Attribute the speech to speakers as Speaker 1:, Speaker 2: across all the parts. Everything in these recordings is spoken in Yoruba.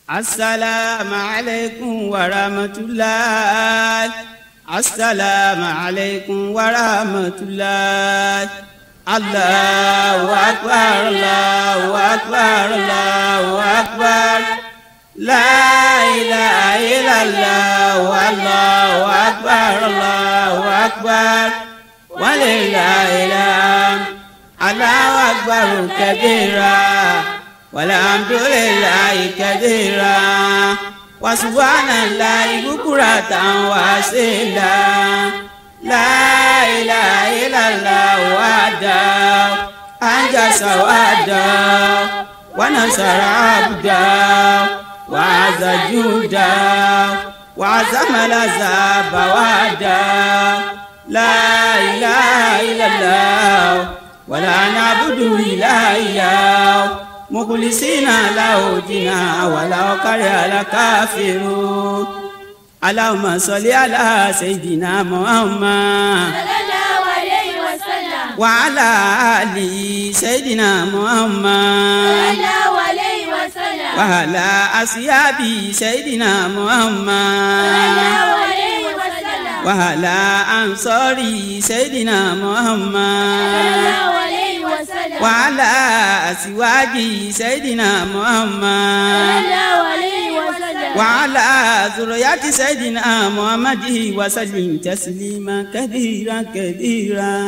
Speaker 1: السلام عليكم ورحمة الله السلام عليكم ورحمة الله الله أكبر الله أكبر الله أكبر لا إله إلا الله والله أكبر الله أكبر ولله الحمد الله أكبر كبيرا والحمد لله كثيرا وسبحان الله بكرة وأصيلا لا إله إلا الله وحده أنجز وحده ونصر عبده وعز جوده وعزم العذاب وحده لا إله إلا الله ولا نعبد إلا إياه مخلصين له دينا ولو كره الكافرون اللهم صل على سيدنا محمد
Speaker 2: صلى الله عليه وسلم
Speaker 1: وعلى آل سيدنا
Speaker 2: صلى
Speaker 1: محمد
Speaker 2: الله عليه وسلم
Speaker 1: وعلى أصحاب سيدنا
Speaker 2: صلى
Speaker 1: محمد
Speaker 2: الله عليه وسلم
Speaker 1: وعلى أنصار سيدنا
Speaker 2: صلى
Speaker 1: محمد
Speaker 2: الله عليه وسلم
Speaker 1: وعلى أزواج سيدنا
Speaker 2: صلى
Speaker 1: محمد
Speaker 2: الله عليه وسلم
Speaker 1: وعلى ذريات سيدنا محمد وسلم تسليما كثيرا كثيرا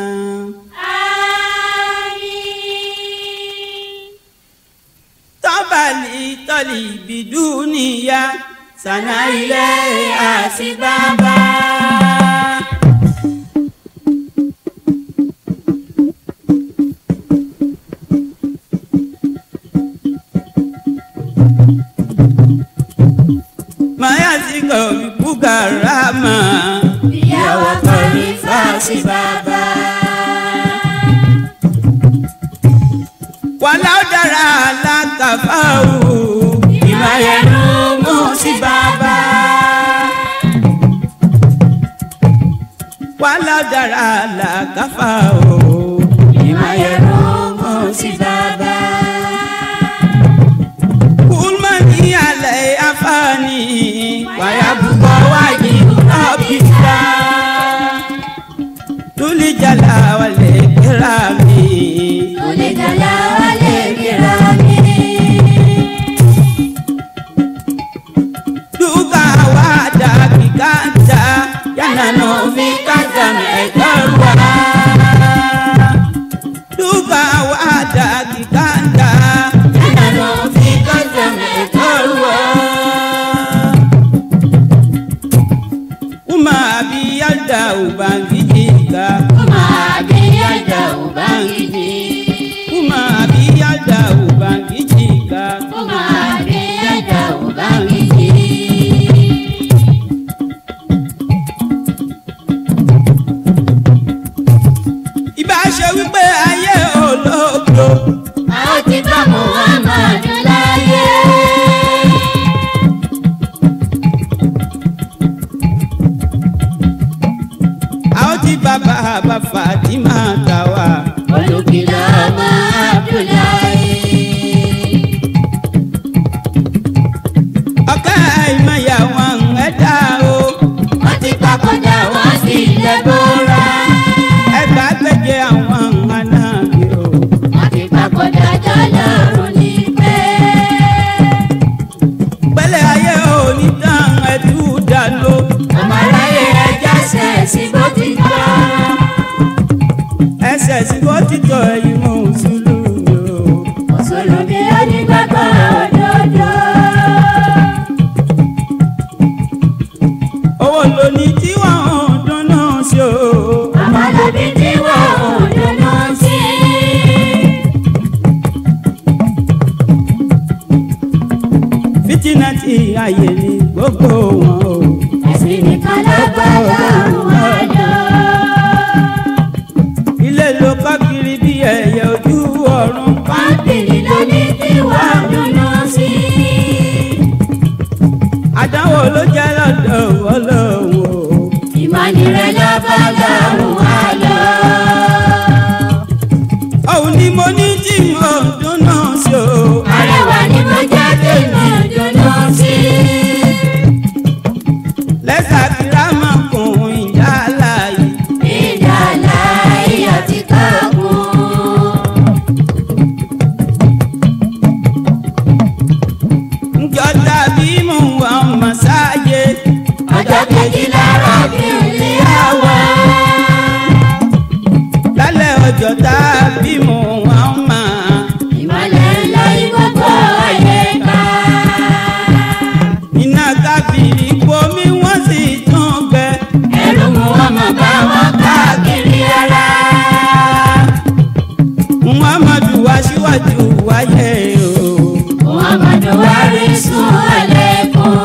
Speaker 2: آمين
Speaker 1: طبعا لطلب دنيا سنا إليه أسبابا ما يزيغ بكرامة
Speaker 2: يا وطني فاسي بابا
Speaker 1: ولو درى لك فهو بما ينوم سبابا ولو درى لك فهو بما ينوم سبابا كل من علي أفاني ويبقى وجه ربك ذو الجلال والإكرام
Speaker 2: ولد لا والكرام
Speaker 1: duka wada kikanta yana nufi kanta mai karwa duka wada kikanta yana nufi kanta mai karwa kuma biyar da ubangiji ka
Speaker 2: kuma biyar da ubangiji
Speaker 1: kuma biyar da ubangiji ka
Speaker 2: kuma biyar da ubangiji
Speaker 1: ìbá ṣe wípé ayé olóògbé.
Speaker 2: a ó ti bá muhammadu láyé.
Speaker 1: a ó ti bá bàbá Fatima tà wá.
Speaker 2: olùkìlọ̀ ọmọ abdullahi.
Speaker 1: ọ̀ká ìmọ̀yà wọn ẹ̀dá o.
Speaker 2: wọ́n ti papòdà wọ́n sì lẹ́bùrà.
Speaker 1: ẹgbà gbẹ̀jẹ̀ àwọn anáàbí o.
Speaker 2: wọ́n ti papòdà jọlọ́run ní pẹ́.
Speaker 1: pẹ̀lẹ́ ayé òní tán ẹ̀dú dànù.
Speaker 2: ọmọ aráyé ẹja ṣẹ̀ sí bó ti tọ́.
Speaker 1: ẹsẹ̀ sí bó ti tọ́ ẹ̀yìn mú sùúrù o.
Speaker 2: mùsùlùmí onígbàgbọ́ òdodo.
Speaker 1: owó lóní tí wọ́n ń dúnú sí o.
Speaker 2: àmàlàbí tí wọ́n ò dùnú sí.
Speaker 1: fìtínà tí ayé ní gbogbo wọn o.
Speaker 2: ẹ̀sìn nìkan lágbára wọn lọ.
Speaker 1: ilé ló kọ́ kiri bí ẹyẹ ojú ọ̀run.
Speaker 2: pọ́ńpìlì ló ní tí wọ́n dùnú sí.
Speaker 1: àdánwò ló jẹ́ lọ́dọ̀ ọlọ́run o.
Speaker 2: ìmọ̀nìrẹ́ lọ bá lọ́rùn wá lọ.
Speaker 1: òun ni mo ní tí mo dúnú sí o.
Speaker 2: arẹwà ni mo jẹ́ tèmi dùnú
Speaker 1: ayé o.
Speaker 2: Muhammadu warisun alekun.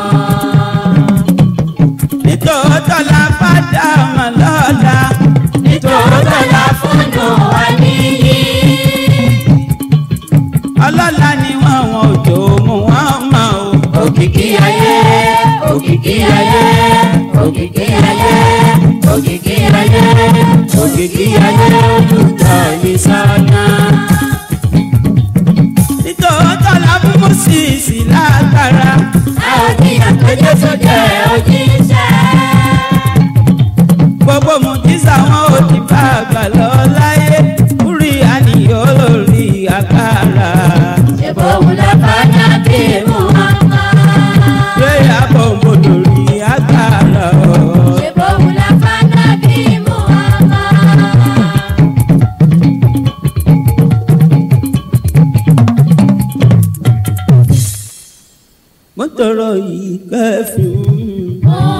Speaker 1: nítòótọ́ la fàdà mọ́ lọ́la.
Speaker 2: Nítòótọ́ la fúnnù wa níyì.
Speaker 1: ọlọ́lá ni wọ́n wọn ò tó mú wọn mọ́ o.
Speaker 2: Òkìkí ayé, òkìkí ayé, òkìkí ayé, òkìkí ayé, òkìkí ayé olùtọ́ ní sọ́nà.
Speaker 1: nítòótọ́ la fún mọ́síìsì lágbára.
Speaker 2: Àwọn tí àpéjọ tó jẹ́ òjíṣẹ́.
Speaker 1: gbogbo mùjísà wọn ò ti bá àgbà lọ láyé. kúrì àníyàn lórí agbára.
Speaker 2: Ṣé bóun la bá nábì Muhammad?
Speaker 1: Prayer bombo lórí agbára o.
Speaker 2: Ṣé bóun la bá nábì Muhammad?
Speaker 1: mo tọrọ yìí kẹfìn.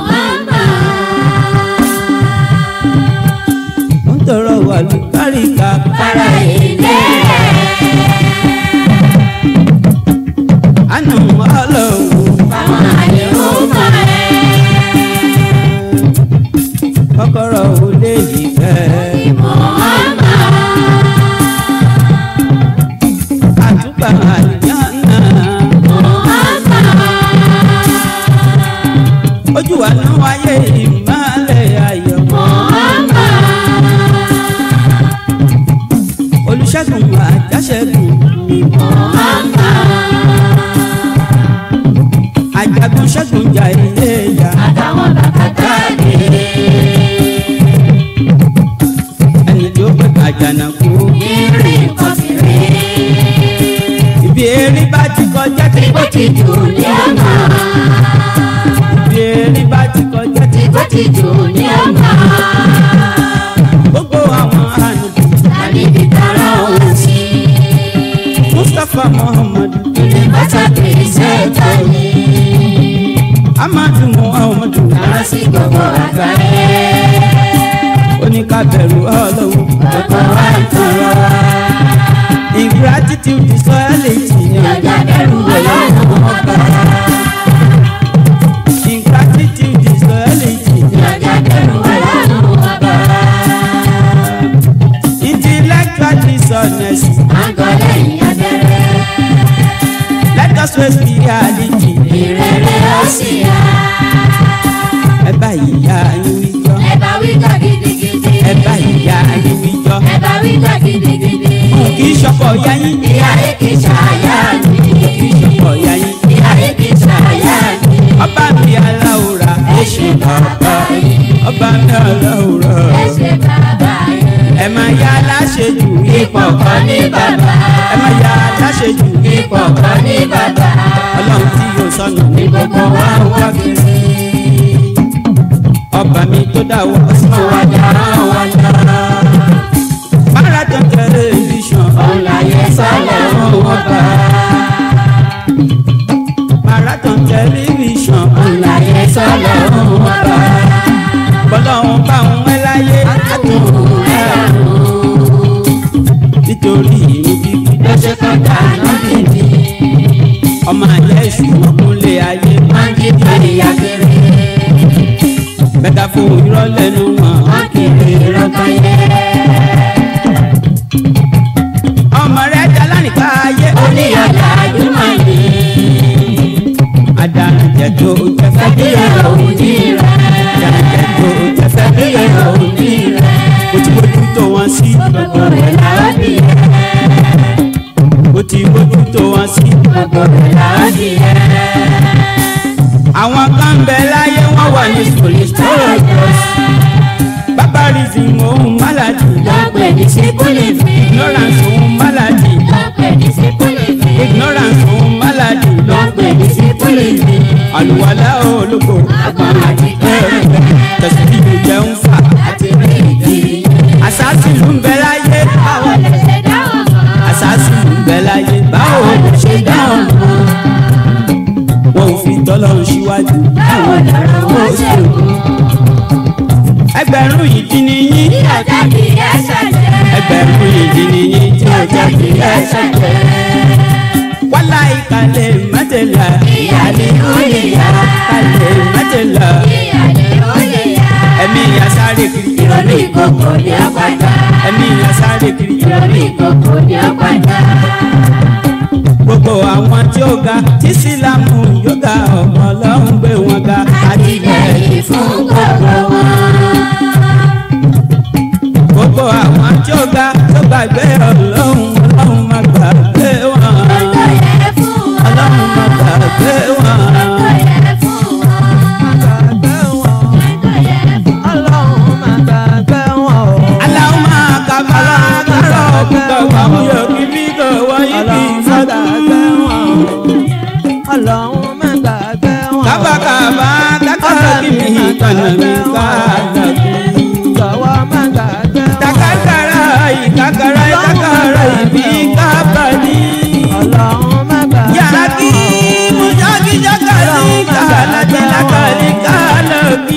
Speaker 1: mo tọrọ wàlú káríkà.
Speaker 2: Para ilé
Speaker 1: àná ọlọ́run.
Speaker 2: fáwọn àlèrúmọ̀ ẹ̀.
Speaker 1: kọ́kọ́rọ́ ò lè yí kẹ́.
Speaker 2: Muhammad,
Speaker 1: àtúbà àlìyànnà.
Speaker 2: Muhammad,
Speaker 1: ojú wa náà wáyé ìmọ̀lẹ̀ ayọ̀.
Speaker 2: Muhammad,
Speaker 1: olùṣègùn àjàṣẹ́gun.
Speaker 2: Muhammad,
Speaker 1: àjàgùn ṣẹ́gun jà ilé ìyá.
Speaker 2: àtàwọn bàkàtà dé.
Speaker 1: ẹni tó pè àjànàkú.
Speaker 2: Ìrìn kọ̀sìrì,
Speaker 1: ibi erin bá ti kọjá tí
Speaker 2: bó ti jù ní ọ̀nà.
Speaker 1: ibi erin bá ti kọjá tí
Speaker 2: Bó ti jù ní ọ̀nà.
Speaker 1: gbogbo àwọn ànàbì.
Speaker 2: Àníbi tara òun sí.
Speaker 1: mustapha muhammadu.
Speaker 2: Ilé bàtà pèsè tọ́ni.
Speaker 1: amadu muhammadu.
Speaker 2: Lọ́rọ̀ sí gbogbo àgbáyé.
Speaker 1: oníkàbẹ̀rù ọlọ́run.
Speaker 2: Gbogbo wa ń tọrọ.
Speaker 1: ingratitude disloyalty.
Speaker 2: Ìjọba bẹ̀rù ọlọ́run ọba.
Speaker 1: ingratitude disloyalty.
Speaker 2: Ìjọba bẹ̀rù ọlọ́run ọba.
Speaker 1: intellectual dishonest.
Speaker 2: Àgọ́lẹ́yìn abẹ́rẹ́.
Speaker 1: let us face reality.
Speaker 2: Ìrere ó sì yá.
Speaker 1: ẹ bá ìyá yín wíjọ.
Speaker 2: Ẹ bá wí gbà gidigidi.
Speaker 1: ẹ bá ìyá yín wíjọ.
Speaker 2: Ẹ bá wí gbà gidigidi.
Speaker 1: kì í ṣọpọ̀ ìyá yín.
Speaker 2: Ìyá yìí kì í ṣàyà mi.
Speaker 1: kì í ṣọpọ̀ ìyá yín.
Speaker 2: Ìyá yìí kì í ṣàyà mi.
Speaker 1: ọba mi aláwòrán.
Speaker 2: Ẹ ṣe bàbá yìí.
Speaker 1: ọba mi aláwòrán.
Speaker 2: Ẹ ṣe bàbá yìí.
Speaker 1: ẹ máa yá aláṣejù
Speaker 2: Ipò kan ní bàbá.
Speaker 1: ẹ máa yá aláṣejù
Speaker 2: Ipò kan ní bàbá.
Speaker 1: ọlọ́run tí yóò sọnù ní gbogbo wa ń wá kiri. ọba mi tó dá wa sọ wa dá wa dá. marathon television
Speaker 2: Òun láyé sálẹ̀ òun ọba.
Speaker 1: marathon television
Speaker 2: Òun láyé sálẹ̀ òun ọba.
Speaker 1: bọ́lọ́run bá ń wẹ́ láyé
Speaker 2: Àtúnwò ẹ̀rù.
Speaker 1: nítorí ìlú bíbí
Speaker 2: Lọ́sẹ̀ kan dáná bìbí.
Speaker 1: ọmọ àyà èṣù ọkùnrin ayé
Speaker 2: Wọ́n jí pẹ̀lú ìyá kiri.
Speaker 1: bẹ́ẹ̀ fún irọ́ lẹ́nu wọn.
Speaker 2: Wọ́n kiri ìrọ̀tọ̀ yẹ.
Speaker 1: ọmọ rẹ̀ jalá nípa ayé
Speaker 2: Oníyàrá àjùmọ̀ ni.
Speaker 1: àdàjẹ tó jẹ fẹ́ bí
Speaker 2: Ẹbí òun ní rẹ̀.
Speaker 1: àdàjẹ tó jẹ fẹ́ bí
Speaker 2: Ẹbí òun ní rẹ̀.
Speaker 1: o ti bójú tó wọn sí
Speaker 2: Gbogbo rẹ̀ làwọn bí yẹ.
Speaker 1: o ti bójú tó wọn sí.
Speaker 2: Gbogbo rẹ̀ làwọn bí yẹ.
Speaker 1: àwọn kan ń bẹ láyé wọn wà ní
Speaker 2: Tọ́lọ̀jọ́s
Speaker 1: barbarism ohun maladi
Speaker 2: lọ́pẹ̀ ní síkúlìfì.
Speaker 1: ignorance ohun maladi
Speaker 2: Lọ́pẹ̀ ní síkúlìfì.
Speaker 1: ignorance ohun maladi
Speaker 2: Lọ́pẹ̀ ní síkúlìfì.
Speaker 1: àlùwalá olóko
Speaker 2: Àgbọ̀n àti kẹ́rẹ̀kẹ́.
Speaker 1: tẹsíbí ló jẹun fà
Speaker 2: Àti rí ìdí.
Speaker 1: àṣàṣì ló ń bẹ láyé
Speaker 2: Báwo lè ṣe dáhùn mọ́?
Speaker 1: àṣàṣì ló ń bẹ láyé báwo
Speaker 2: Báwo lè ṣe dáhùn mọ́?
Speaker 1: wọn ò fi tọ́lọ́ síwájú
Speaker 2: Báwo lọ̀rọ̀ wọ́n ṣe mú?
Speaker 1: ẹgbẹ̀rún yìí dín ní yín
Speaker 2: Bí ọjà kì í ẹsẹ̀ jẹ́.
Speaker 1: ẹgbẹ̀rún yìí dín ní yín
Speaker 2: Bí ọjà kì í ẹsẹ̀ jẹ́.
Speaker 1: kálẹ̀ mọ́tẹ́lá
Speaker 2: ìyàlẹ̀ olèyà
Speaker 1: kálẹ̀ mọ́tẹ́lá
Speaker 2: ìyàlẹ̀ olèyà
Speaker 1: ẹ̀mí asáré kiri
Speaker 2: ìrònú ìkòkò ní ọ̀padà
Speaker 1: ẹ̀mí asáré kiri
Speaker 2: ìrònú ìkòkò ní ọ̀padà
Speaker 1: gbogbo àwọn tí ó ga tí sílámù yóò ga ọmọ ọlọ́run gbé wọn ga
Speaker 2: àtìlẹ́yìn fún gbogbo wọn.
Speaker 1: gbogbo àwọn tí ó ga tó gbàgbé ọlọ́run ọlọ́run má gbàgbé wọn
Speaker 2: Ọjọ́ yẹ fún wọn.
Speaker 1: ọlọ́run má gbàgbé wọn.
Speaker 2: Ọjọ́ yẹ fún wọn. Ọjọ́ yẹ fún wọn.
Speaker 1: aláwọ̀ máa kàbá kárọ̀ kúkọ̀ wàmú yóò kí bí kò wáyé bí fọ́tà. kábàkàbà kákàrọ̀ kí mi kànà mi kàdà kú. takakara yìí kakara yìí kakara yìí bí kábàdí. yàkí mujaki jakali kàlàjì lakali kàlàbí.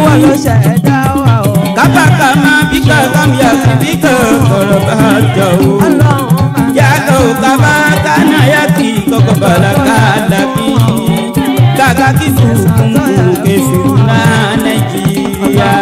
Speaker 1: kábàkàmà bí kàkàm yàtì bí kàkọ̀rọ̀ bá jọ o. yàtò kaba kana yàtì kọ̀kọ̀ bala kàlàbí. kàkàkí fúnfún kẹfìrún náà nàìjíríà.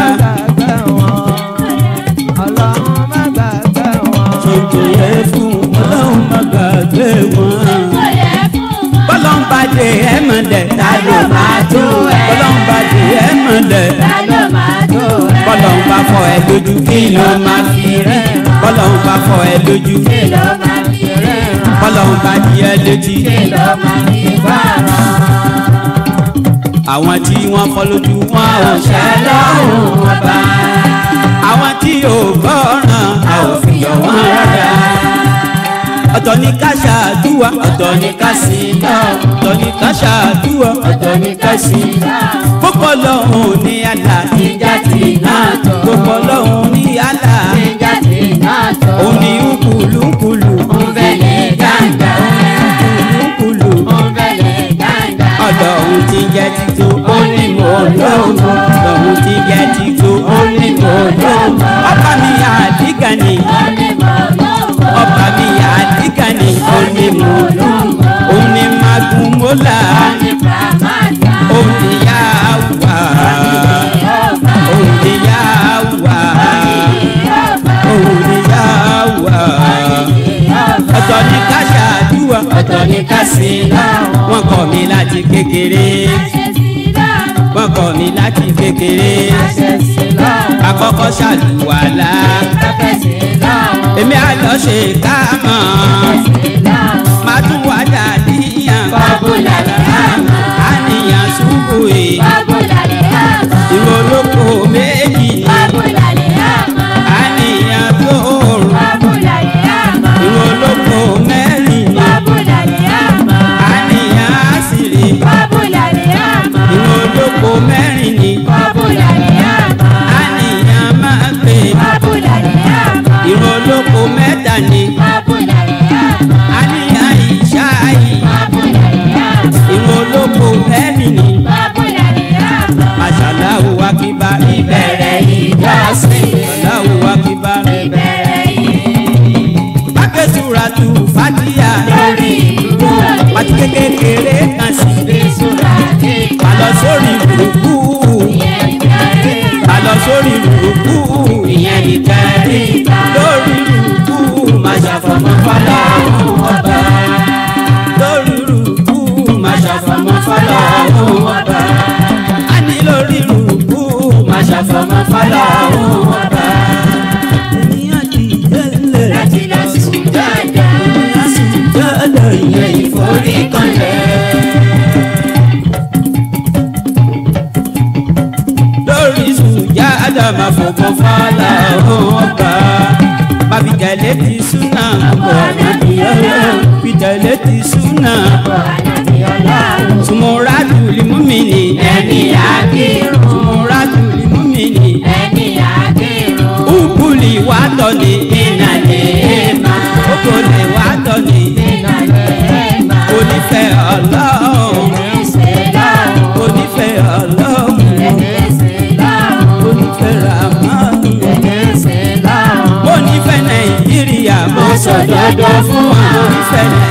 Speaker 1: ṣètò yẹ fún ọlọ́run má gbàgbé wọn.
Speaker 2: Ọjọ́ yẹ fún wọn.
Speaker 1: bọ́lọ́n bá dé ẹ̀ mọ̀ dẹ̀
Speaker 2: Ta ló máa tó ẹ?
Speaker 1: bọ́lọ́n bá dé ẹ̀ mọ̀ dẹ̀
Speaker 2: Ta ló máa tó ẹ?
Speaker 1: bọ́lọ́n bá fọ ẹ lójú kí ló máa fi rí bọ́lọ́n bá fọ ẹ lójú
Speaker 2: Kí ló máa fi ríran?
Speaker 1: bọ́lọ́n bá di ẹ létí.
Speaker 2: Kí ló máa fi gbọ́ràn?
Speaker 1: àwọn tí wọ́n fọ́ lójú wọn ò ṣẹ́ lọ́rùn ọba àwọn tí ò gbọ́ràn a ò fi yọ wọn rárá. ọ̀tọ̀ ní ká ṣàdúrà ọ̀tọ̀ ní ká sí náà ọ̀tọ̀ ní ká ṣàdúrà ọ̀tọ̀ ní ká sí náà. gbogbo lọ́hùn ní àlà
Speaker 2: Ìjà tí náà tọ̀.
Speaker 1: gbogbo lọ́hùn ní àlà
Speaker 2: Ìjà tí náà tọ̀.
Speaker 1: òun ní nkùlùnkùlù
Speaker 2: Ń bẹ̀lẹ̀ gàǹgà.
Speaker 1: nkùlùnkùlù
Speaker 2: Ń bẹ̀lẹ̀ gàǹgà.
Speaker 1: ọ̀dọ̀ òun ti jẹ́ tító ó ní mò ń lóògùn ọ̀dọ̀ òun ti jẹ́ tító ó ní mò ń lóògùn ọba mi àdìgà ni
Speaker 2: Ó ní mọ̀ lọ́wọ́.
Speaker 1: ọba mi àdìgà ni ó ní mò ń lóògùn òun ní magun mọ́là
Speaker 2: Ó ní pàmàtà.
Speaker 1: òun ní yá wà
Speaker 2: Ọba.
Speaker 1: òun ní yá wà
Speaker 2: Ọba.
Speaker 1: òun ní yá wà
Speaker 2: Ọba.
Speaker 1: ọ̀tọ̀ ní ká ṣàdúrà ọ̀tọ̀ ní ká sí náà wọ́n kọ́ mi láti kékeré
Speaker 2: Ṣé sí lọ́rùn?
Speaker 1: wọ́n kọ́ mi láti kékeré
Speaker 2: Ṣé sí lọ́rùn?
Speaker 1: àkọ́kọ́ ṣàlùwàlá
Speaker 2: Ṣé sí lọ́rùn?
Speaker 1: èmi àlọ́ ṣe káàmọ́
Speaker 2: Sí lọ́rùn.
Speaker 1: máa tún wá dàdíyàn
Speaker 2: Bábúlà lè hàmà.
Speaker 1: àníyàn ṣubú e
Speaker 2: Bábúlà lè hàmà.
Speaker 1: ìrólókò méjì ni
Speaker 2: Bábúlà lè hàmà.
Speaker 1: àníyàn tóòrùn
Speaker 2: Bábúlà lè hàmà.
Speaker 1: ìrólókò mẹ́rin ni
Speaker 2: Bábúlà lè hàmà.
Speaker 1: àníyàn àṣírí
Speaker 2: Bábúlà lè hàmà.
Speaker 1: ìrólókò mẹ́rin ni
Speaker 2: Bábúlà lè hàmà.
Speaker 1: àníyàn máa gbé
Speaker 2: Bábúlà lè hàmà.
Speaker 1: ìrólókò mẹ́ta ni
Speaker 2: Bábúlà lè hàmà.
Speaker 1: àníyàn ìṣááyì
Speaker 2: Bábúlà lè hàmà.
Speaker 1: ìrólókò mẹ́rin ni.
Speaker 2: Bábúlà lè hàmà.
Speaker 1: Aṣàláwù akíbá ìbẹ̀rẹ̀ ìjọsìn. Aṣàláwù akíbá
Speaker 2: Ìbẹ̀rẹ̀ yìí
Speaker 1: Bákẹ́sùra tu Fádíyà.
Speaker 2: lórí ìlú
Speaker 1: Pàtí kékeré kan sí.
Speaker 2: ìṣúra ní
Speaker 1: Àlọ́ sórí rùkú.
Speaker 2: ìyẹn ìbẹ̀rẹ̀
Speaker 1: Àlọ́ sórí rùkú. Ìyẹn ní kẹrí. Lórí rùkú. Má ṣàfọ̀mọ́ fọlọ́run ọba. Lórí rùkú. Má ṣàfọ̀mọ́ fọlọ́run ọba. A ní lórí rùkú. Má ṣàfọ̀mọ́ fọlọ́run ọba. Ènìyàn ti délé.
Speaker 2: láti lọ sùn dáadáa.
Speaker 1: Ènìyàn sì délé. Ìyẹn ìforí kanlẹ̀. lórí sùjádà máa fòkàn fàlà ọba bàbí tẹ̀lé ti súnà ọkọ̀ ànábìyọ́lọ́ bí tẹ̀lé ti súnà
Speaker 2: Ọkọ̀ ànábì ọlọ́run
Speaker 1: sùmùrà tùlí múmìnì
Speaker 2: ẹni àkírun
Speaker 1: sùmùrà tùlí múmìnì
Speaker 2: ẹni àkírun
Speaker 1: ùkùlì wà tọ̀lé ìnàlẹ̀ mà òkòlè wà tọ̀lé
Speaker 2: ìnàlẹ̀ mà
Speaker 1: onífẹ̀ ọlọ́run
Speaker 2: ẹ̀ṣẹ̀ lọ́run
Speaker 1: onífẹ̀ ọlọ́run
Speaker 2: ẹ̀ṣẹ̀ lọ́run
Speaker 1: onífẹ̀ ramanu.
Speaker 2: ẹ̀ṣẹ̀ lọ́run.
Speaker 1: mo nífẹ̀ẹ́ nàìjíríà mo sọ̀dọ̀dọ̀ fún wa mo nífẹ̀ẹ́ nàìjíríà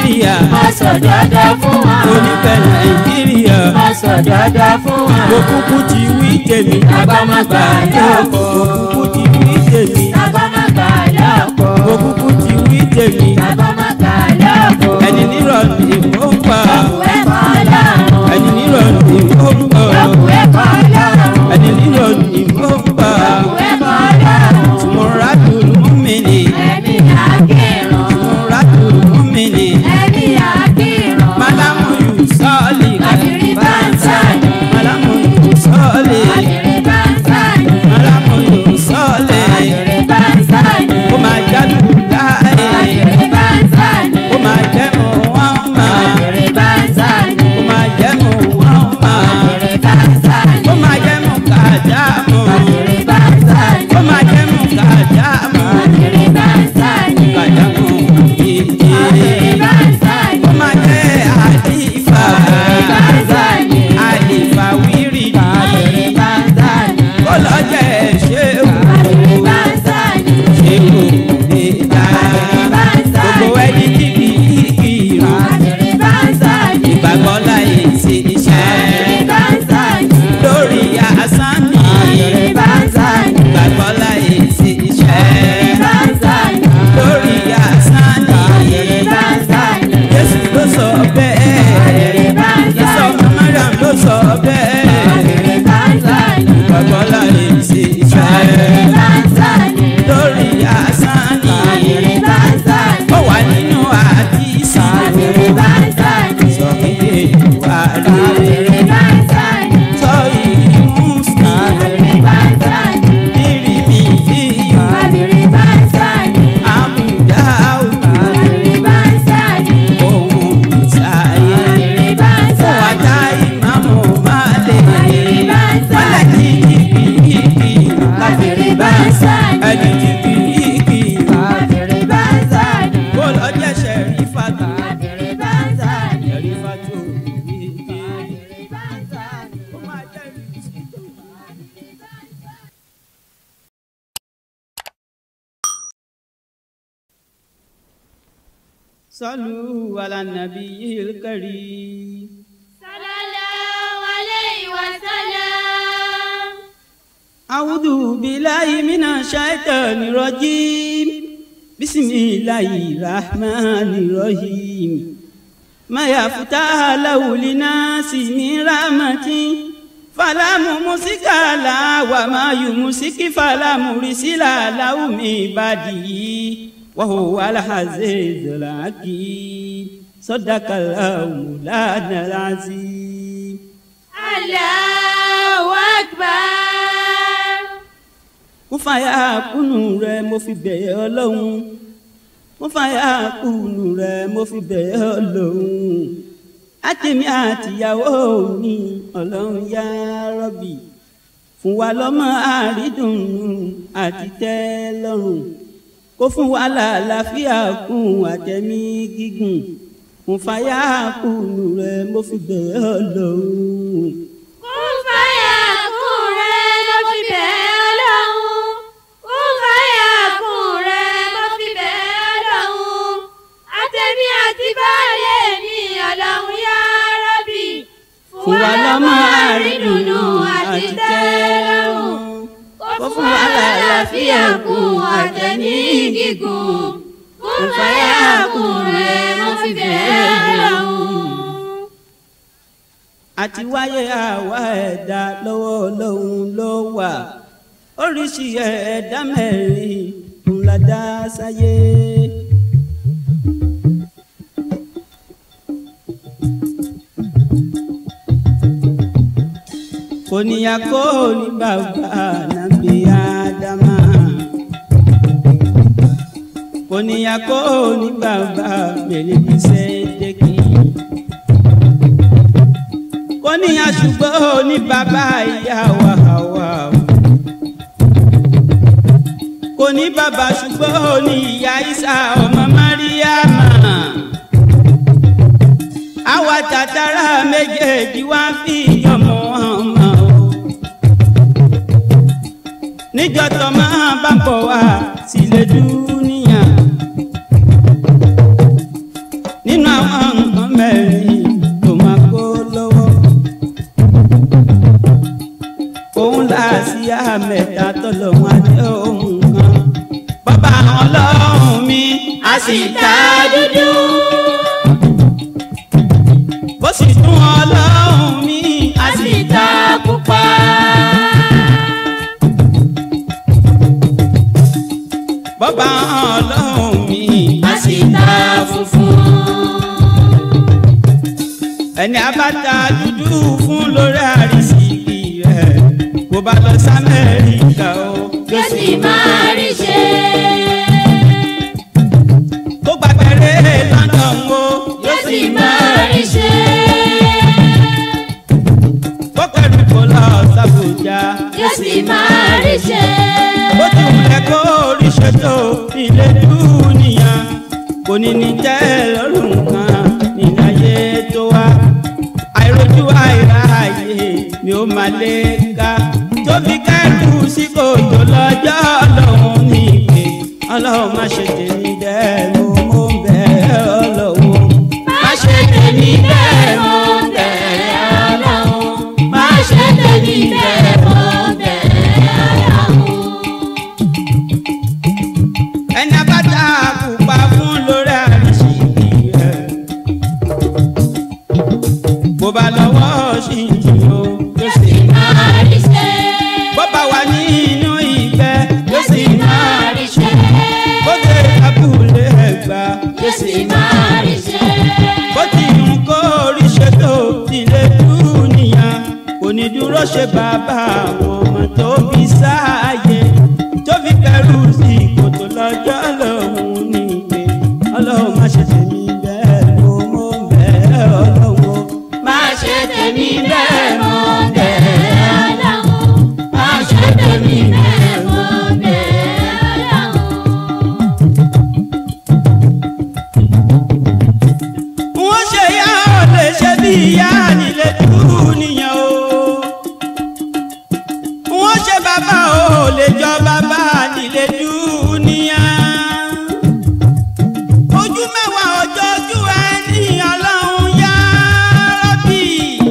Speaker 1: nàìjíríà
Speaker 2: Má sọ dandan fún wọn.
Speaker 1: onífẹ̀ nàìjíríà
Speaker 2: Má sọ dandan fún wọn.
Speaker 1: mo kúkú ti wí tèmi
Speaker 2: Àgbàmọ̀gbà lọ́pọ̀.
Speaker 1: mo kúkú ti wí tèmi
Speaker 2: Àgbàmọ̀gbà lọ́pọ̀.
Speaker 1: mo kúkú ti wí tèmi
Speaker 2: Àgbàmọ̀gbà lọ́pọ̀.
Speaker 1: ẹni nírọ̀ ni ó ń pa
Speaker 2: Ọ̀pọ̀ ẹ̀kọ́ lọ́rùn.
Speaker 1: ẹni nírọ̀ ni ó ń pa
Speaker 2: Ọ̀pọ̀ ẹ̀kọ́ lọ́rùn.
Speaker 1: ẹni nírọ̀ ni ó ń pa
Speaker 2: Ọ̀pọ̀ ẹ̀kọ́ lọ́rùn.
Speaker 1: tùmọ̀ràdùn mùmínì
Speaker 2: Ẹ̀mí àkírun.
Speaker 1: tùmọ̀ràdùn mùmínì
Speaker 2: Ẹ̀mí àkírun.
Speaker 1: malamu yusọ́ọ̀lì
Speaker 2: Àbírí bá ń sáyé.
Speaker 1: malamu yusọ́ọ̀lì
Speaker 2: Àbírí bá ń sáyé.
Speaker 1: malamu yusọ́ọ̀lì
Speaker 2: Àbírí bá ń sáyé.
Speaker 1: ó máa jálù láàyè
Speaker 2: Àbírí bá ń sáyé.
Speaker 1: ó máa jẹ́ mọ̀ wọ́n máa
Speaker 2: Àbírí bá ń sáyé.
Speaker 1: ó máa jẹ́ mọ̀ wọ́n máa
Speaker 2: Àbírí bá ń sáyé.
Speaker 1: ó máa jẹ́ mọ̀ kájà mọ̀
Speaker 2: Àbírí bá ń sáyé.
Speaker 1: ó máa jẹ́ mọ̀ kájà mọ̀
Speaker 2: Àbírí bá ń sáyé.
Speaker 1: kájà mọ̀
Speaker 2: Àbírí
Speaker 1: yìí
Speaker 2: bá ń sáyé.
Speaker 1: ó máa jẹ́ àdìfà
Speaker 2: Àbírí bá ń sáyé.
Speaker 1: àdìfà wíìrì
Speaker 2: Àbírí bá ń sáyé.
Speaker 1: kó lọ jẹ́ ṣéwù
Speaker 2: Àbírí bá ń sáyé.
Speaker 1: ṣéwù lè dá
Speaker 2: Àbírí bá ń sáyé.
Speaker 1: gbogbo ẹni tí kì í kírun
Speaker 2: Àbírí bá ń sáyé.
Speaker 1: ìgbàgbọ́ láyé ṣe
Speaker 2: Àbírí
Speaker 1: iṣẹ́
Speaker 2: bá ń sáyé.
Speaker 1: lórí asán ni
Speaker 2: Àbírí bá ń sáyé.
Speaker 1: ìgbàgbọ́ láyé ṣe iṣẹ́
Speaker 2: Àbírí bá ń sáyé.
Speaker 1: lórí asán ni
Speaker 2: Àbírí bá ń sáyé.
Speaker 1: Jésù ló sọ bẹ́ẹ̀
Speaker 2: Àbírí bá ń
Speaker 1: Ìsọ
Speaker 2: sáyé.
Speaker 1: Mariam ló sọ bẹ́ẹ̀
Speaker 2: Àbírí bá ń sáyé.
Speaker 1: ìgbàgbọ́ láyé ṣe
Speaker 2: Àbírí
Speaker 1: iṣẹ́
Speaker 2: bá ń sáyé.
Speaker 1: lórí asán ni
Speaker 2: Àbírí bá ń sáyé.
Speaker 1: ó wà nínú àdìsí
Speaker 2: Àbírí bá ń sáyé.
Speaker 1: sọ iye ìwà rẹ̀
Speaker 2: Àbírí bá ń sáyé.
Speaker 1: sọ ìyí mùsùlùmí
Speaker 2: Àbírí bá ń sáyé.
Speaker 1: rírì mi yíyọ
Speaker 2: Àbírí bá ń sáyé.
Speaker 1: àmúdá
Speaker 2: Àbírí bá ń sáyé.
Speaker 1: ohun ìsáyé
Speaker 2: Àbírí bá ń
Speaker 1: fún
Speaker 2: sáyé.
Speaker 1: wàtá ìmáàmù máàlè
Speaker 2: Àbírí bá ń sáyé.
Speaker 1: mọ́lẹ̀ kìkìkì
Speaker 2: Àbírí bá ń sáyé.
Speaker 1: ẹni kìkìkì
Speaker 2: Àbírí bá ń sáyé.
Speaker 1: kó lọ jẹ́ ṣẹ̀rífàtà
Speaker 2: Àbírí bá ń sáyé.
Speaker 1: ṣẹ̀rífàtò kìkì
Speaker 2: Àbírí bá ń sáyé.
Speaker 1: ó máa jẹ́ ìrìnsì tó صلوا على النبي الكريم
Speaker 2: Sallallahu alayhi wa sallam.
Speaker 1: أعوذ بالله من الشيطان الرجيم بسم الله الرحمن الرحيم ما يفتح له لناس من رحمة فلا ممسك له وما يمسك فلا مرسل له من بعده وهو العزيز الحكيم صدق الله مولانا العظيم
Speaker 2: Allahu akbar.
Speaker 1: mo fàyà kùnú rẹ mo fi bẹ̀yẹ̀ ọlọ́run mo fàyà kùnú rẹ mo fi bẹ̀yẹ̀ ọlọ́run àtẹ̀mí àtìyàwó mi ọlọ́run yá rọ́bì fún wa lọ́mọ àrídùnnú àti tẹ́lọ́rùn kó fún wa làlàáfíà kún àtẹ̀mí gígùn mo fàyà kùnú rẹ mo fi bẹ̀yẹ̀ ọlọ́run.
Speaker 2: Kún fàyà kún rẹ̀ mo fi bẹ̀ Ọlọ́run. Kún fàyà kún rẹ̀ mo fi bẹ̀ Ọlọ́run. Àtẹ̀mí àti baálé mi Ọlọ́run yá Rábì.
Speaker 1: fún wa lọ́mọ
Speaker 2: àrídùnnú àti tẹ́lọ́rùn. Kó fún wa lálàáfíà kún àtẹ̀mí gígùn. Kún fàyà kún rẹ̀ mo fi bẹ̀ Ọlọ́run.
Speaker 1: àti wáyé àwa ẹ̀dá lọ́wọ́ ọlọ́run ló wà oríṣi ẹ̀dá mẹ́rin ń la dá sáyé. kò níyà kó ní bàbá nàbí ádámà kò níyà kó ní bàbá mẹ́lẹ́bí sẹ́dẹ̀kì kò ní aṣùgbọ́n ní bàbá ìyá wa Háwà kò ní bàbá ṣùgbọ́n ní ìyá Ìsá ọmọ Máríàmà àwa tàtàrà méjèèjì wá fi ọmọ ọmọ o níjọ́ tó máa bá bọ̀ wá sílẹ̀ dúníyà nínú sì ta dúdú. bó sì tún ọlọ́run mi a sì ta pupa. bọ́bá ọlọ́run mi a sì ta funfun. ẹni abáta dúdú fún lórí àrísìkì rẹ̀ kó bá lọ sí amẹ́ríkà o.
Speaker 2: yóò sì máa rí ṣe.
Speaker 1: kó gbàgbẹ́rẹ́ london o.
Speaker 2: yóò sì máa rí ṣe.
Speaker 1: kó kẹrù kó lọ sàbújá.
Speaker 2: yóò sì máa rí ṣe.
Speaker 1: bó ti wulẹ̀ kó oríṣẹ́ tó ilé dúnìyàn kò ní ní jẹ́ lọ́rùn kan níláyé tó wá àìrójú àìráàyè ni ó máa lé ká tóbi kẹ́rù sí kòtò lọ́jọ́ ọlọ́run ní ìpè ọlọ́run má ṣe tèmi bẹ́ẹ̀ mo mú bẹ́ẹ̀ ọlọ́run
Speaker 2: má ṣe tèmi bẹ́ẹ̀ mo bẹ̀rẹ̀ ọlọ́run. má ṣe tèmi bẹ́ẹ̀ mo bẹ̀rẹ̀ ọlọ́run.
Speaker 1: ẹni abáta pupa fún lórí àrísìkì rẹ̀ bó bá lọ́wọ́ sí ìjìyó
Speaker 2: yóò sì máa rí ṣe.
Speaker 1: bó bá wà nínú ìgbẹ́
Speaker 2: yóò sì máa rí ṣe.
Speaker 1: bó dé abúlé ẹ̀gbá
Speaker 2: yóò sì máa rí ṣe.
Speaker 1: bó ti ń kó oríṣẹ́ tó tilé dúnìyàn kò ní dúró ṣe bàbá àwọn ọmọ tó bí sáàyè tó fi kẹrù sí kòtò lọ́jọ́ lòun ní ìgbé ọlọ́run má ṣe tèmi bẹ́ẹ̀ mo mọ̀ bẹ́ẹ̀ ọlọ́run
Speaker 2: má ṣe tèmi bẹ́ẹ̀ mo bẹ̀rẹ̀ ọlọ́run. má ṣe tèmi bẹ́ẹ̀ mo bẹ̀rẹ̀ ọlọ́run.
Speaker 1: wọ́n ṣe yá ọ̀ lè ṣe bí ìyá nílé dúnìyàn o wọ́n ṣe bàbá ò lè jọ bàbá nílé dúnìyàn ojú mẹ́wàá ọjọ́ ojú ẹni ọlọ́run yá rọ́bì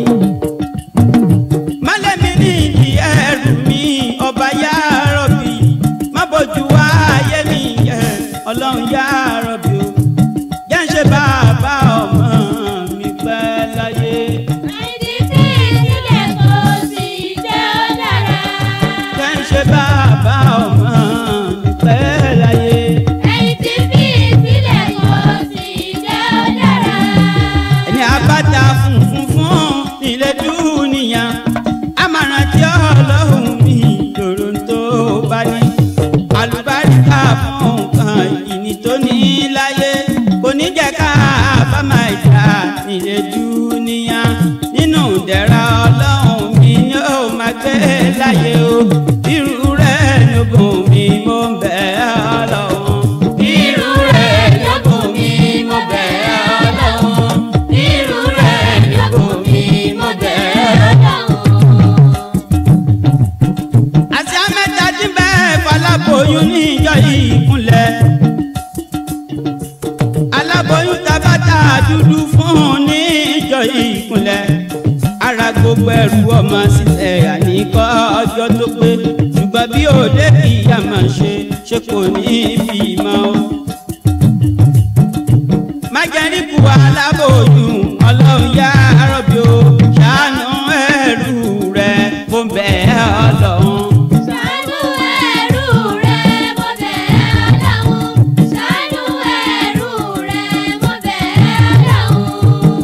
Speaker 1: málẹ̀mí ní ìdí ẹrù mi ọba yá rọ́bì má bójú wá ayé mi yẹ ọlọ́run yá rọ́bì o jẹ́ ń ṣe bàbá ọmọ mi pẹ́ láyé.
Speaker 2: àìdí tí ìsílẹ̀ kò sì jẹ́ ó dára.
Speaker 1: jẹ́ ń ṣe bàbá ọmọ mi pẹ́ láyé.
Speaker 2: ẹ̀yìn tí fi ìsílẹ̀ kò sì jẹ́ ó dára.
Speaker 1: ẹni abáta funfun fún ilé dúnìyàn àmàràn tí ọlọ́run mi lòrò tó bá ní àlùbáríkà fún nǹkan ìní tó ní láyé kò ní jẹ́ ká bá máa jà ilé dúnìyàn nínú ìdẹ̀ra ọlọ́run mi ni ó máa gbé láyé o irú rẹ̀ lógún mi mo ń bẹ̀ ọlọ́run
Speaker 2: irú rẹ̀ lógún mi mo bẹ̀ ọlọ́run. irú rẹ̀ lógún mi mo bẹ̀ ọlọ́run.
Speaker 1: àti amẹ́ta tí bẹ́ẹ̀ faláboyún ní ìjọ yìí kúnlẹ̀. aláboyún tabata dúdú fún ní ìjọ yìí kúnlẹ̀. ara gbogbo ẹrù ọmọ sílẹ̀ àníkọ́ ọjọ́ tó pé ṣùgbọ́n bí òde kì í yá máa ṣe ṣe kò ní ibi mọ́ o. májẹ̀ríkù aláboyún ọlọ́run yá rọ̀bì o ṣàánú ẹrù rẹ̀ mo bẹ̀ ẹ́ ọlọ́run.
Speaker 2: ṣàánú ẹrú rẹ̀ mo bẹ̀ ọlọ́run. ṣàánú ẹrú rẹ̀ mo bẹ̀ ọlọ́run.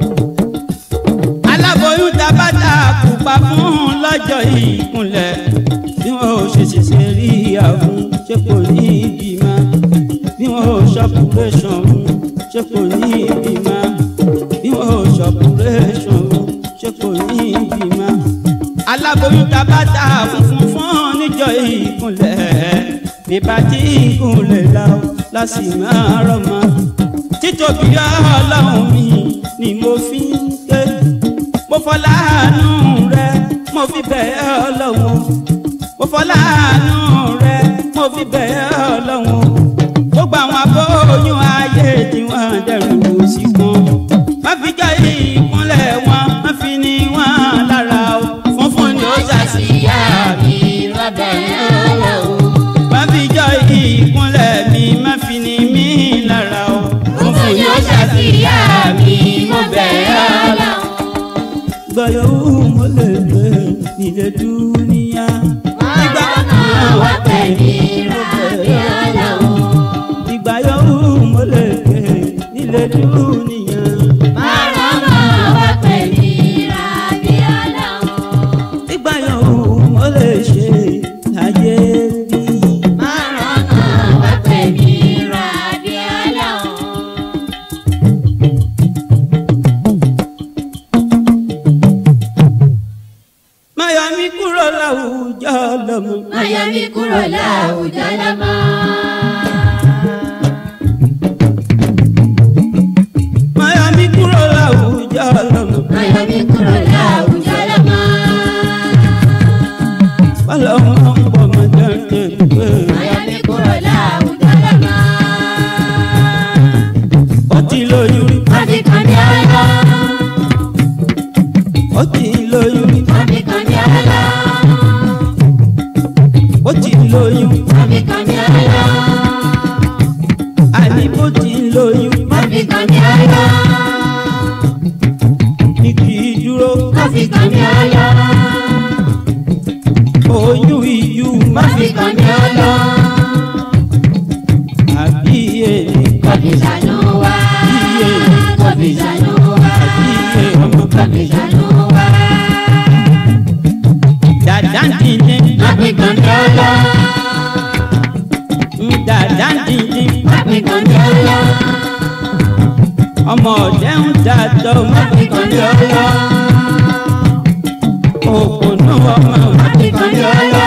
Speaker 1: aláboyún tabata pupa fún lọ́jọ́ ìkúnlẹ̀ bí wọn ò ṣe ṣẹṣẹ rí àwọn ṣé kò ní ìbímọ bí wọn ò ṣọpùrẹ́ṣọ̀n ṣé kò ní ìbímọ bí wọn ò ṣọpùrẹ́ṣọ̀n ṣé kò ní ìbímọ. aláboyún tabata funfun fún níjọ́ ìkúnlẹ̀ bíbá tí ìkúnlẹ̀ la ó lásì máa rọ́mọ títóbi ọlọ́run mi ni mo fi ń ké mo fọláàánú rẹ mo fi bẹ̀ ẹ́ ọlọ́run mo fọláàánú rẹ mo fi bẹ̀ ẹ́ ọlọ́run gbogbo àwọn abóyún ayé tí wọ́n dẹrù sí kan má fi jẹ́ ìkúnlẹ̀ wọn má fi ní wọn lára o funfun ni ó ṣàṣìyá mi lọ́dọ̀ yẹn ọlọ́run má fi jẹ́ ìkúnlẹ̀ mi má fi ní mí lára. gbọ̀yọ̀wù mo lè gbé nílé dúníyà.
Speaker 2: Ìgbà kan wá pẹ̀ ní ìràdí ọlọ́run.
Speaker 1: ìgbà yòówù mo lè gbé nílé dúníyà.
Speaker 2: Márùn kan wá pẹ̀ ní ìràdí ọlọ́run.
Speaker 1: ìgbà yòówù mo lè ṣe láyé bí.
Speaker 2: Márùn kan wá pẹ̀ ní ìràdí ọlọ́run.
Speaker 1: máyọ̀ mi kúrò láwùjọ lọ́mọ.
Speaker 2: Máyọ̀ mi kúrò láwùjọ lọ́mọ.
Speaker 1: máyọ̀ mi kúrò láwùjọ lọ́mọ.
Speaker 2: Máyọ̀ mi kúrò láwùjọ lọ́mọ.
Speaker 1: ọlọ́mọ ń bọ̀ mọ́ jẹ́jẹ́ pé.
Speaker 2: Máyọ̀ mi kúrò láwùjọ lọ́mọ.
Speaker 1: ó ti lóyún rí.
Speaker 2: Wọ́n fi kàn mí ọlọ́.
Speaker 1: ó ti lóyún rí.
Speaker 2: Wọ́n fi kàn mí ọlọ́.
Speaker 1: ó ti lóyún.
Speaker 2: Wọ́n fi kàn mí ọlọ́.
Speaker 1: àní bó ti lóyún.
Speaker 2: Wọ́n fi kàn mí ọlọ́.
Speaker 1: ní kì í dúró.
Speaker 2: Wọ́n fi kàn mí ọlọ́.
Speaker 1: oyún iyú má
Speaker 2: Wọ́n fi kàn mí ọlọ́.
Speaker 1: àbí èmi
Speaker 2: Kò fi ṣàánú wa.
Speaker 1: Iye.
Speaker 2: Kò fi ṣàánú wa.
Speaker 1: àbí ọmọ
Speaker 2: Kò fi ṣàánú wa.
Speaker 1: dàdá dìde.
Speaker 2: Wọ́n fi kàn mí ọlọ́.
Speaker 1: dàdá dìde.
Speaker 2: Wọ́n fi kàn mí ọlọ́.
Speaker 1: ọmọ ọ̀dẹ́ ń dàtọ̀ má
Speaker 2: Wọ́n fi kàn mí ọlọ́.
Speaker 1: òkùnú ọmọ
Speaker 2: Wọ́n fi kàn mí ọlọ́.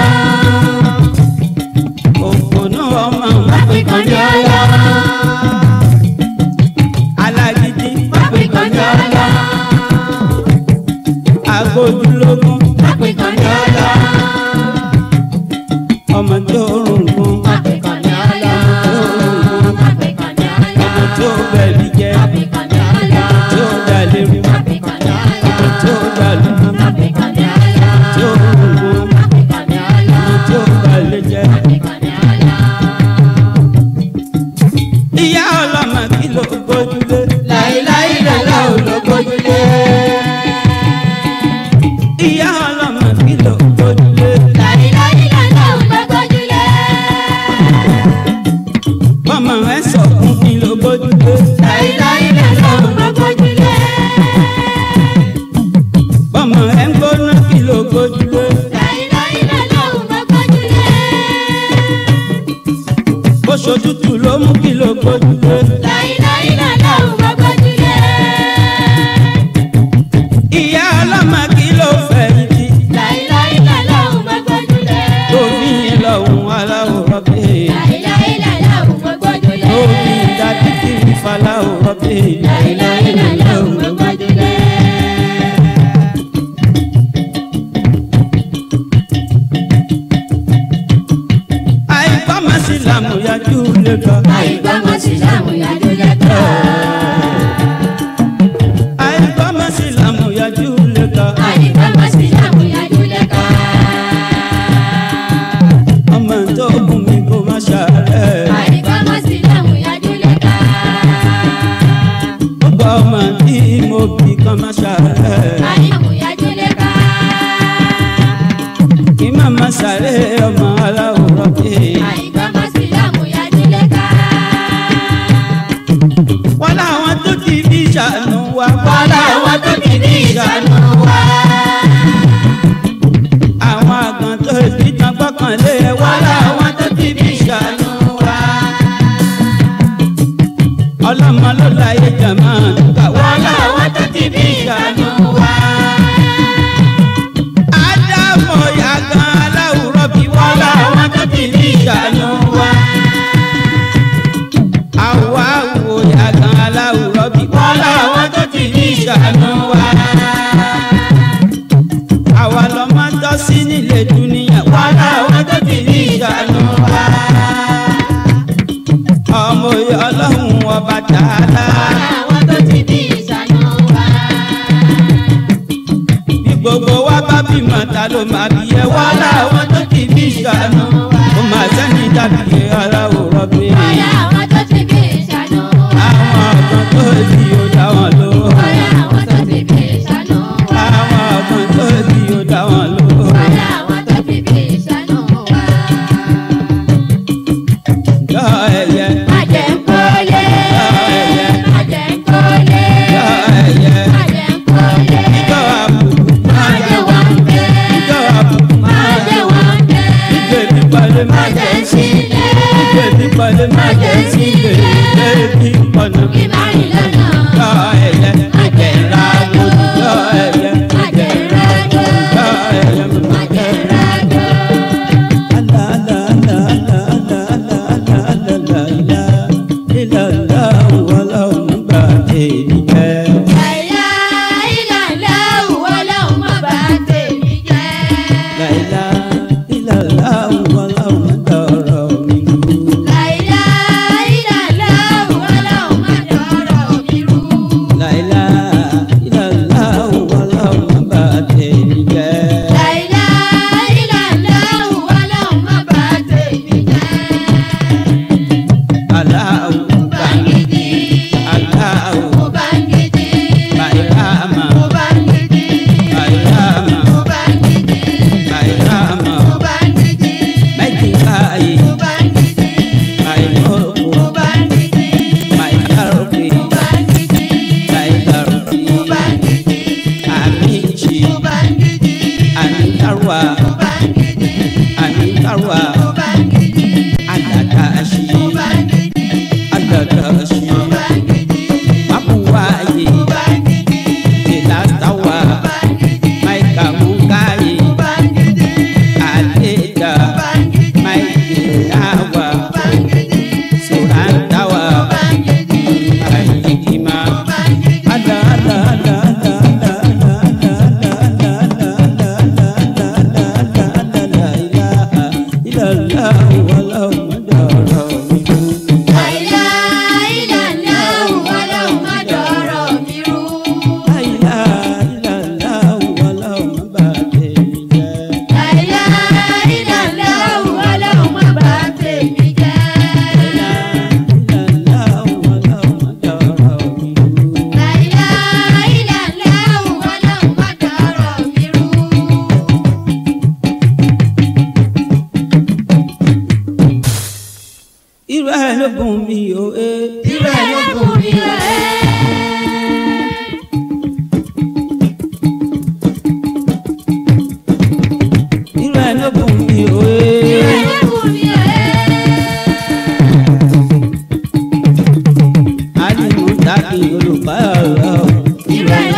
Speaker 1: òkùnú ọmọ
Speaker 2: Wọ́n fi kàn mí ọlọ́.
Speaker 1: alágídí
Speaker 2: Wọ́n fi kàn mí ọlọ́.
Speaker 1: agójúlógún
Speaker 2: Wọ́n fi kàn mí ọlọ́.
Speaker 1: ọmọ tó rùngún
Speaker 2: Wọ́n fi kàn mí ọlọ́. Wọ́n fi kàn mí ọlọ́.
Speaker 1: ọmọ tó bẹ̀lì jẹ́
Speaker 2: Wọ́n fi kàn mí ọlọ́.
Speaker 1: tó dalérú
Speaker 2: Wọ́n fi kàn mí ọlọ́.
Speaker 1: tó dalúgbú
Speaker 2: Wọ́n fi kàn mí ọlọ́.
Speaker 1: tó rùngún
Speaker 2: Wọ́n fi kàn mí ọlọ́.
Speaker 1: tó balẹ̀ jẹ́.
Speaker 2: Wọ́n fi kàn mí ọlọ́.
Speaker 1: ìyá ọlọ́mọ kí ló gbójúlé
Speaker 2: Láíláí lọ́lá ò ló gbójúlé.
Speaker 1: ìyá ọlọ́mọ kí ló gbójúlé
Speaker 2: Láíláí lọ́lá ò ló gbójúlé.
Speaker 1: ọmọ ẹ sọkún kí ló gbójúlé
Speaker 2: Láíláí lọ́lá ò ló gbójúlé.
Speaker 1: ọmọ ẹ ń gbóná kí ló gbójúlé
Speaker 2: Láíláí lọ́lá ò ló gbójúlé.
Speaker 1: bó ṣojútù ló mú kí ló gbójúlé
Speaker 2: Láíláí lọ́lá ò ló gbójúlé.
Speaker 1: ìyá ọlọ́mọ kí ló fẹ̀yìntì
Speaker 2: Láíláí lọ́lá ò ló gbójúlé.
Speaker 1: tó fi yín lọ́hùn aláwòrán bẹ́ẹ̀
Speaker 2: Láíláí lọ́lá ò ló gbójúlé.
Speaker 1: tó fi dàbí kí n faláwòrán bẹ́ẹ̀
Speaker 2: Láíláí lọ́lá ò ló gbójúlé.
Speaker 1: àìgbọ́mọ sí làmúyájú lè gbọ́
Speaker 2: Àìgbọ́mọ̀ sí lámúyájú lẹ́kọ̀ọ́.
Speaker 1: àìgbọ́mọ sí làmúyájú lè gbọ́
Speaker 2: Àìgbọ́mọ̀ sí lámúyájú lẹ́kọ̀ọ́.
Speaker 1: ọmọ tó gùn mí kó má ṣàárẹ̀.
Speaker 2: Àìgbọ́mọ̀ sí lámúyájú lẹ́kọ̀ọ́.
Speaker 1: gbogbo ọmọ tí mo bí kan má ṣàárẹ̀.
Speaker 2: Àìlámúyájú lẹ́kọ̀ọ́.
Speaker 1: kí má má ṣàárẹ̀ ọmọ aláwòrán pé.
Speaker 2: Àìgbọ́mọ̀ sí lámúyájú lẹ́kọ̀ọ́.
Speaker 1: wọ́n láwọn tó ti bí ìṣàánú wa.
Speaker 2: Wọ́n láwọn tó ti ní ìṣàánú wa.
Speaker 1: àwọn àgàn tó ti tán gbọ́kànlé. wọ́n láwọn tó ti bí ìṣàánú wa. ọlọ́mọ ló láyé jàmá. wọ́n láwọn tó ti bí ìṣàánú wa. ádámọ̀ yàgàn aláwòrán bí. wọ́n láwọn tó ti bí ìṣàánú wa. àwa wo yàgàn aláwòrán bí. wọ́n láwọn tó ti bí ìṣàánú wa. àwa lọ́mọ tọ́ sí nílé dúníyà. wọ́n láwọn tó ti bí ìṣàánú wa. ọmọ òye ọlọ́run ọba tààlà.
Speaker 2: Àwọn tó ti ní ìṣàánú wa.
Speaker 1: bí gbogbo wa bá bímọ ta ló máa bí ẹ. wọ́n láwọn tó ti bí ìṣàánú. ó máa sẹ́ni dàbí aláwòrán bí.
Speaker 2: Ọ̀yá àwọn tó ti ní ìṣàánú wa.
Speaker 1: àwọn ọ̀gbọ́n tó di ó dá wọn ló.
Speaker 2: Ọ̀yá àwọn tó ti ní ìṣàánú wa.
Speaker 1: àwọn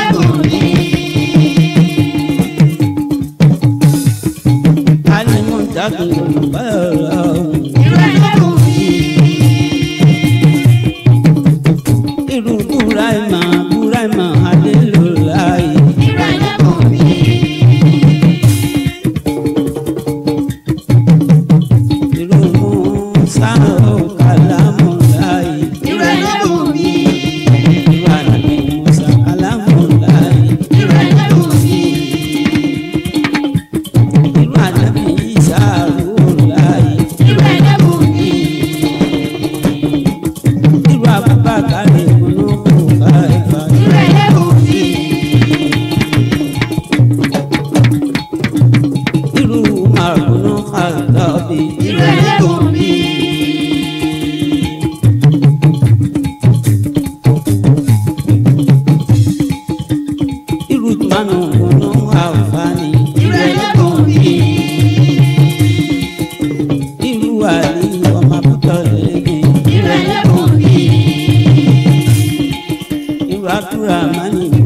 Speaker 2: ẹlẹ́bùn mi.
Speaker 1: alimu jagun yorùbá ọ̀rọ̀
Speaker 2: Irú ẹlẹ́bùn mi.
Speaker 1: irú buraima buraima adélòláyé
Speaker 2: Irú ẹlẹ́bùn mi.
Speaker 1: irú musa kàlámùláyé
Speaker 2: Irú ẹlẹ́bùn mi.
Speaker 1: irú ànàbí musa kàlámùláyé
Speaker 2: Irú ẹlẹ́bùn mi.
Speaker 1: irú ànàbí isa rúláyé
Speaker 2: Irú ẹlẹ́bùn mi.
Speaker 1: irú abubakar ìmúlòkù káìfà
Speaker 2: Irú ẹlẹ́bùn mi.
Speaker 1: irú màrúnú kàlọ́bì
Speaker 2: Irú ẹlẹ́bùn mi.
Speaker 1: irú tùmánù kùnú àǹfààní
Speaker 2: Irú ẹlẹ́bùn mi.
Speaker 1: irú àlè ọmọ àbútọ̀ lẹ́gbẹ̀ẹ́
Speaker 2: Irú ẹlẹ́bùn mi.
Speaker 1: irú abdulrahman